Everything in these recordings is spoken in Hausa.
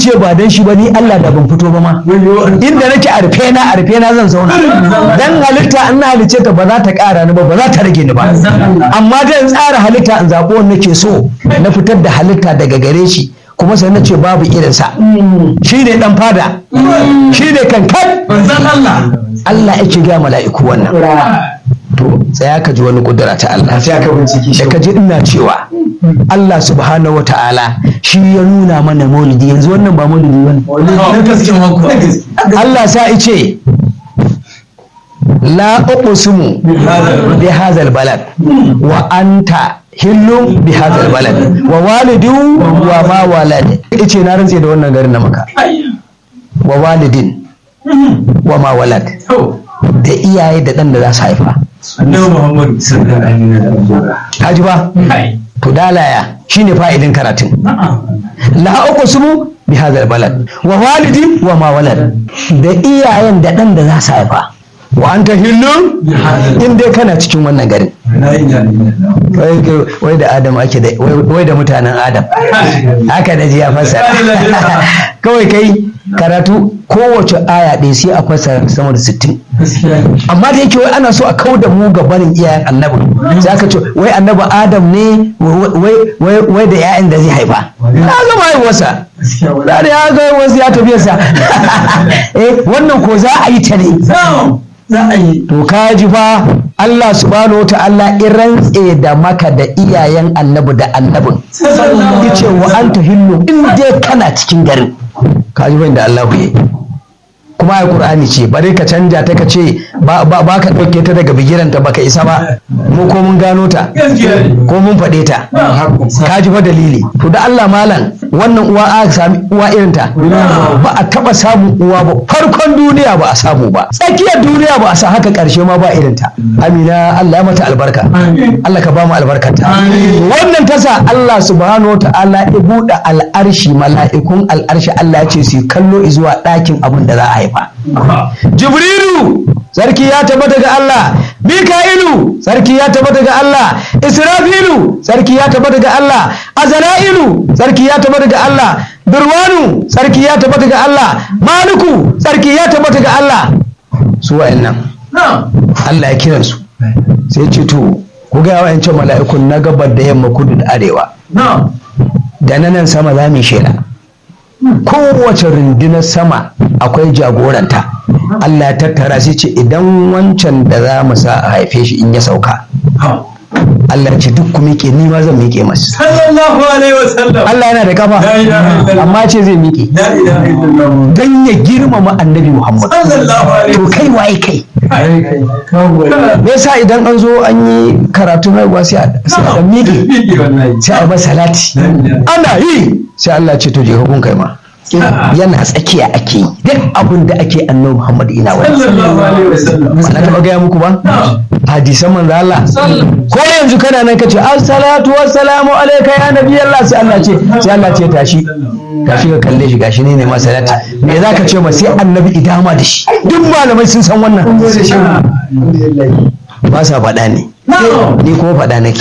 ce ba dan shi ba ni Allah da ban fito ba ma inda nake a rufe na a rufe na zan zauna dan halitta in na halice ta ba za ta ƙara ni ba ba za ta rage ni ba amma dan tsara halitta in zaɓo wanda nake so na fitar da halitta daga gare shi kuma sai na ce babu irinsa shi ne dan fada shi ne kankan Allah yake gaya mala'iku wannan to tsaya ka ji wani kudura ta Allah sai aka bincike shi da ka ji ina cewa Allah subhanahu wa ta'ala shi ya nuna mana maulidi yanzu wannan ba maulidi bane na gaske mako Allah sa ice la uqsimu bi hadzal balad wa anta hillum bi hadzal balad wa walidu wa ma walad ice na rantse da wannan garin na maka wa walidin wa ma walad da iyaye da dan da za su haifa annabi muhammad sallallahu alaihi wasallam ka ji ba to dalaya shine fa'idin karatun la uqsimu bi hadzal balad wa walidi wa ma walad da iyayen da dan da za su haifa wa anta hillun in dai kana cikin wannan garin wai wai da adam ake da wai wai da mutanen adam haka da ji ya fassara kawai kai karatu kowace aya ɗaya sai a fassara sama da sittin amma da yake wai ana so a kau da mu ga barin iyayen annabi sai aka ce wai annabi adam ne wai wai wai da 'ya'yan da zai haifa na gama haihuwarsa da ya ga wasu ya tafi sa eh wannan ko za a yi ta ne za a yi to ka ji fa Allah subhanahu ta'ala in rantse da maka da iyayen annabi da annabin yace wa anta hillu in dai kana cikin garin ka ji da Allah ya kuma ai Qur'ani ce bare ka canja ta ka ce ba ba ka dauke ta daga bigiranta baka isa ba mu ko mun gano ta ko mun faɗe ta ka ji fa dalili to da Allah malam wannan uwa a sami uwa irin ta ba a taba samun uwa ba farkon duniya ba a samu ba tsakiyar duniya ba a sa haka karshe ma ba irin ta amina Allah ya mata albarka Allah ka ba mu albarkata wannan tasa Allah subhanahu wa ta'ala ya buɗe al'arshi mala'ikun al'arshi Allah ya ce su kallo zuwa ɗakin abin da za a haifa jibrilu sarki ya tabbata ga Allah mika'ilu sarki ya tabbata ga Allah israfilu sarki ya tabbata ga Allah azra'ilu sarki ya tabbata ga Allah durwanu sarki ya tabbata ga Allah maliku sarki ya tabbata ga Allah su wa'annan Allah ya kiran su sai ce to ku ga wa'ancan mala'ikun na gabar da yamma kudu da arewa da na nan sama za mu shela kowace rundunar sama akwai jagoranta Allah ya tattara sai ce idan wancan da za mu sa a haife shi in ya sauka Allah ya ce duk ku miƙe ni ma zan miƙe masu sallallahu alaihi wasallam Allah yana da kafa La ilaha illallah. amma ce zai miƙe la ilaha illallah dan ya girmama annabi Muhammad sallallahu alaihi to kai waye kai wasallam me yasa idan an zo an yi karatun haihuwa sai a sai a dan miƙe sai a yi masa salati ana yi sai Allah ce to je hukun kai ma yana tsakiya ake yi duk abin da ake annabi Muhammad ina wani sallallahu alaihi wasallam ba na taɓa gaya muku ba hadisan manzo Allah ko yanzu kana nan kace assalatu wassalamu alayka ya nabi Allah sai Allah ce sai Allah ce tashi tashi ka kalle shi gashi ne ne ma salati me zaka ce ma sai annabi idama da shi duk malamai sun san wannan ba sa faɗa ne ni kuma faɗa nake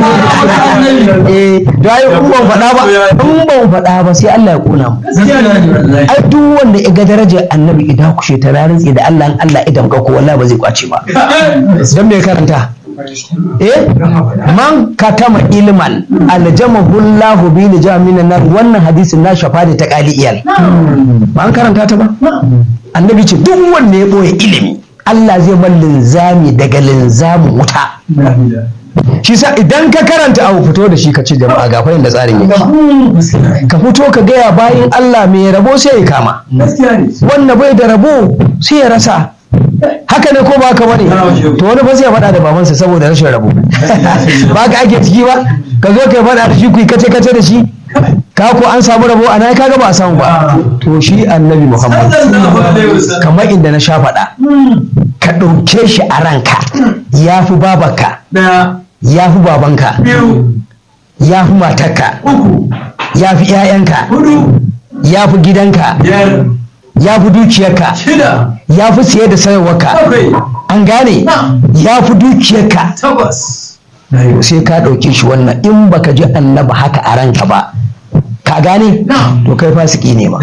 eh da ai in ban faɗa ba in ban faɗa ba sai Allah ya kona mu ai duk wanda ya ga darajar annabi idan kushe ta rantsi da Allah in Allah idan ka ko wallahi ba zai kwace ba dan me karanta eh man katama ilman aljamahu Allah bi lijamin nar wannan hadisin na shafa da ta kali iyal ba an karanta ta ba annabi ce duk wanda ya boye ilimi Allah zai bar linzami daga linzamin wuta shi sa idan ka karanta abu fito da shi ka ce jama'a ga da tsarin yake ka fito ka gaya bayan Allah mai rabo sai ya kama wanda bai da rabo sai ya rasa haka ne ko ba ka bane to wani ba sai ya faɗa da babansa saboda rashin rabo ba ka ake ciki ba ka zo ka faɗa da shi ku yi kace kace da shi ka ko an samu rabo a nan kaga ba a samu ba to shi annabi Muhammad kamar inda na sha faɗa ka ɗauke shi a ranka ya fi babarka ya fi babanka ya fi matarka ya fi 'ya'yanka ya fi gidanka ya fi dukiyarka ya fi siye da sayarwarka an gane ya fi dukiyarka sai ka ɗauke shi wannan in baka ji annaba haka a ranka ba ka gane to kai fasiki ne ma